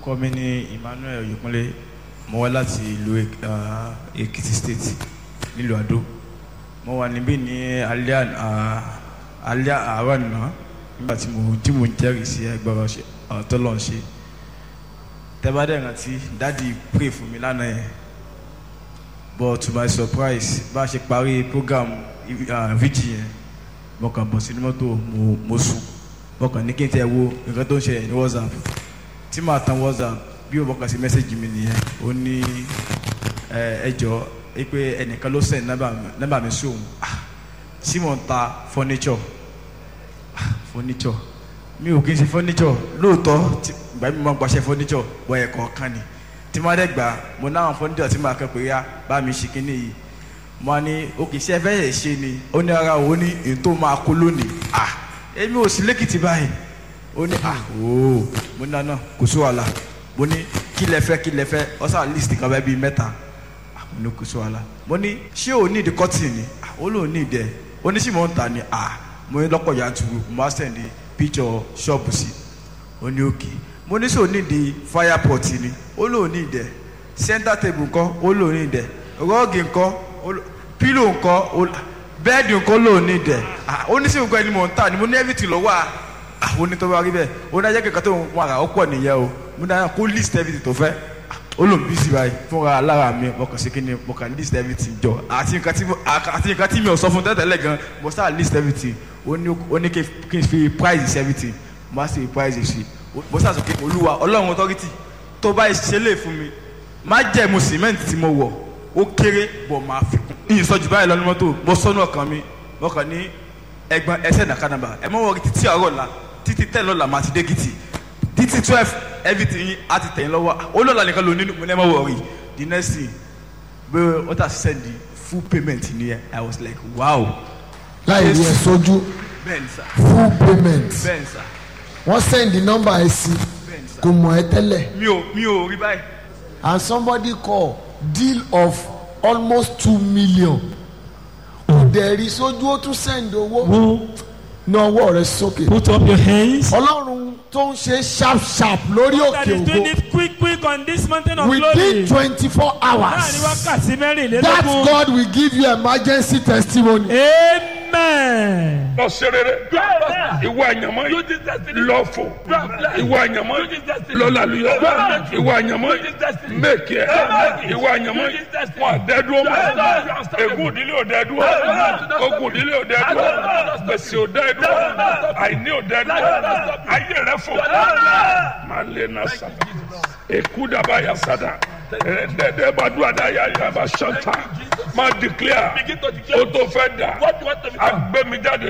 orúkọ mi ní Emmanuel Oyèkúnlé mo wá láti ìlú Èk- ah, Èkìtì state nílùú Àdó mo wà níbí ní alẹ́ àná- ah, alẹ́ àárọ̀ àná nígbà tí mo tí mo ń jẹ́rìí sí ẹgbẹ́rún ọ̀tọ́ lọ́n ṣe tẹ́bádẹ́ rántí dáàdi pray fún mi lánàá yẹn but to my surprise bá a ṣe parí program uh, vigil yẹn mo kàn bọ̀ sínú mọ́tò mo mo sùn mo kàn ní kí n tẹ wo nǹkan tó ń ṣẹlẹ̀ ní whatsapp tí màá tan whatsapp bí o bọ̀ kàn sí mẹ́sẹ̀gì mi nìyẹn ó ní ẹ ẹ jọ ẹ pé ẹnìkan ló send nọ́mbà mi nọ́mbà mi sí òun ah tí mò ń ta furniture ah furniture mi ò kí n ṣe furniture lóòótọ́ tí ìgbà mi máa ń gbaṣẹ́ furniture bọ́ ẹ̀kọ́ kan ni tí máa dẹ̀ gbà mo náwọn furniture tí màá kẹ́ pé yá bá mi ṣe kínní yìí mo á ní òkè iṣẹ́ fẹ́ yẹ̀ ṣe ni ó ní ara òun ní èyí tó máa kó lónìí ah èmi ò sí lẹ́kìtì báyìí ó ní ah ooo mo ní àná kò sí wàhálà mo ní kí lẹ fẹ́ kí lẹ fẹ́ ọ̀sán list kan bẹ́ẹ̀ bíi mẹ́ta ah mo ní kò sí wàhálà mo ní ṣé o ní ìdí kọ́tì ni ah ó lóun ní ìdẹ ó ní sì mò ń tà ní ah mo ní lọ́pọ̀ yanturu mo máa send picture ṣọ́ọ̀bù sí ó ní òkè mo ní sọ ní ìdí fire pot ni ó lóun ní ìdẹ center table ńkọ́ ó lóun ní ìdẹ rọ́ọ̀gì ńkọ́ ó ló- pillow ńkọ́ ó bẹ́ẹ̀dì ńkọ́ lóun ní ìdẹ ah ó ní sí nǹkan ẹni mò ń tà ní mo ní everything lọ́wọ́ à ah ó ní tó bá rí bẹ́ẹ̀ ó ní ajẹ́ kẹ̀kẹ́ tó ń wà rà ó pọ̀ nìyẹn o mo ní àná kó list everything tó fẹ́ Ah, ó lòun bí sí báyìí fúnra alára mi mo kàn sí kí ni mo kàn list everything jọ àti nǹkan tí mo àti nǹkan tí mi ò sọ fún tẹ́tẹ́lẹ̀ gan mo sáà list everything ó ní ó ní kí n- kí n fi price sí everything mo á sì fi price sí mo sáà sọ pé olúwa ọlọ́run authority tó bá ṣe lè fún mi má jẹ́ mo cement tí mo wọ̀ ó kéré bọ̀ máa fi kún ní ìsọjú báyìí lọ́nu mọ́tò mo sọ́nù ọkàn mi mo kàn ní ẹgbọn ẹsẹ̀ nàkànàbà ẹ mọ̀ wọ́n títí àárọ̀ la títí tẹ̀ lọ́la máa ti dé gìtì títí twelve everything yín á ti tẹ̀yìn lọ́wọ́ olóòlà nìkan ló nínú mo ní ẹ mọ̀ wọ̀ rí the next thing bí wọ́n tà send the full payment nìyẹn i was like wow láì rí ẹ sójú bẹ́ẹ̀ni sà full payment bẹ́ẹ̀ni sà wọ́n send the number ẹ sí bẹ́ẹ̀ni sà kò mọ̀ ẹ́ tẹ́lẹ̀ mi ò mi ò rí báyìí and somebody call deal of almost two million kò dẹ̀ rí sójú ó tún send owó Who ní ọwọ́ rẹ sókè put up your hands? ọlọ́run tó ń ṣe sharp sharp lórí That òkè is doing ògo it quick quick on this mountain of glory. within twenty four Láàrin hours wákàtí that mẹ́rìnlélógún. God will give you emergency testimony. Amen. lọ ṣe rere ìwọ àyànmọ́ lọ fò ìwọ àyànmọ́ lọ làlùyọ ìwọ àyànmọ́ mẹ́kì ẹ̀ ìwọ àyànmọ́ wọn àdẹ́dúró mọ́ ègún ìdílé ò dẹ́dúró ogun ìdílé ò dẹ́dúró gbèsè ò dẹ́dúró àìní ò dẹ́dúró ayé rẹ fò máa lé náà sábà èkú dàbà yà sádà ẹ̀ẹ́dẹ́gbẹ́ bá dùn àdáyà yà bá ṣọ́ta máa declare o tó fẹ́ dà agbẹ́mi jáde